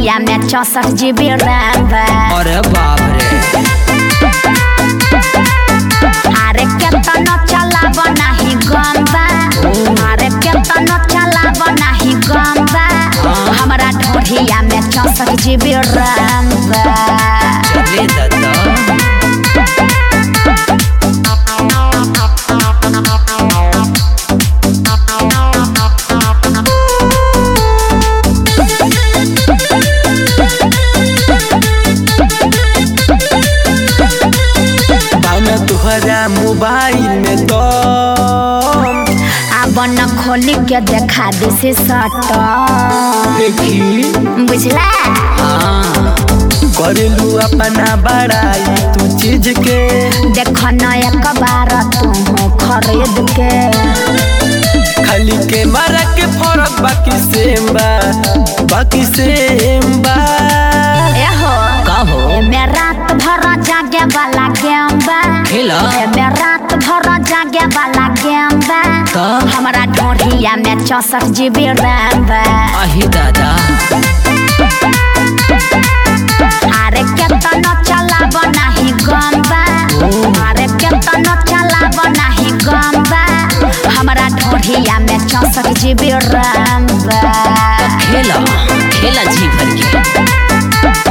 ढोढ़िया में चौसठ जीबी रैम बा अरे बाप रे अरे केतनो चलाब नाही गम बा अरे केतनो चलाब नाही गम बा हमरा ढोढ़िया में चौसठ जीबी रैम बा चले दादा बाना तुहरा मोबाइल में तो अब न खोली के देखा दिसे सट देखी बुझला हाँ करेलू अपना बड़ाई तू चीज के देख न एक बार तू खरीद के खाली के मारा के फरक बाकी सेम बा बाकी सेम बा एहो का हो एमे रात भर जागे वाला गेम बा खेला एमे रात भर जागे वाला गेम बा का हमरा ढोढ़िया में चौसठ जीबी रैम बा आही दादा अरे केतनो चलाब नाही गम बा अरे केतनो चलाब नाही गम बा हमरा ढोढ़िया में चौसठ जीबी रैम बा खेला खेला जी भर के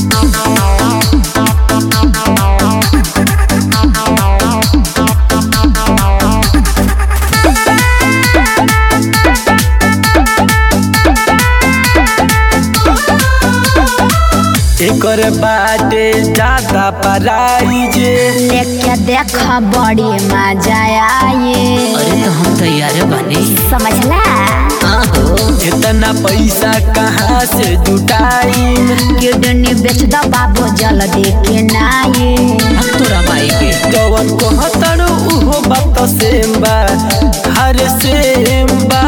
एकर बाटे ज्यादा पराई जे लेके देख बड़ी मजा आई अरे तो हम तैयार बने समझला हाँ हो इतना पैसा कहाँ से जुटाई किडनी बेच दो बाबू जल्दी के नाई अब तोरा माई के जवन को हतड़ उहो बात सेम बा हर सेम बा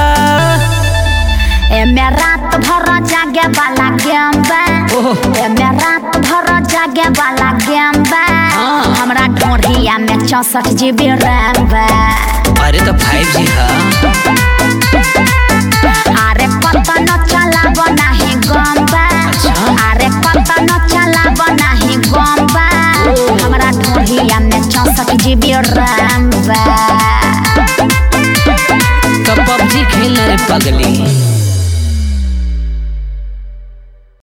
एमे रात भर जागे वाला गेम बा ओह एमे रात भर जागे वाला गेम बा हाँ। हमरा ढोढ़िया में चौसठ जीबी रैम बा अरे तो फाइव जी हाँ अरे कतनो चलाब नाही गम बा अच्छा। अरे कतनो चलाब नाही गम बा हमरा ढोढ़िया में चौसठ जीबी रैम बा तो पबजी खेलना रे पगली